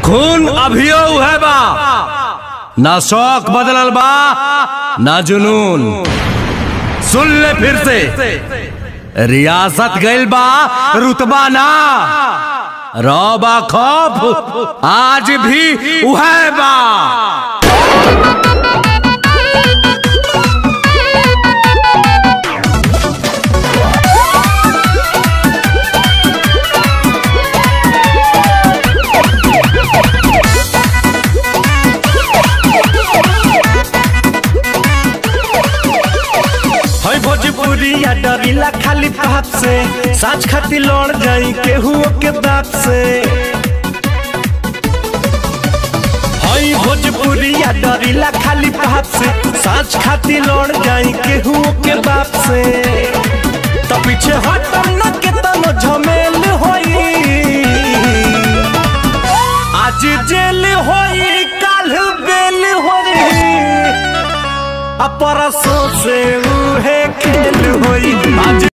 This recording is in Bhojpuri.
खून अभियो है बा ना शौक बदलल बा ना जुनून सुन ले फिर से रियासत गइल बा रुतबा ना रौबा खौफ आज भी उहे बा है भोजपुरिया डरीला खाली बाप से साच खाती लड़ जाई केहू के बाप से है भोजपुरिया डरीला खाली बाप से साच खाती लड़ जाई केहू के बाप से तो पीछे हटम न के तनो झमेल होई आज जेल होई काल बेल होई अपरसों से उहे खेल होई आज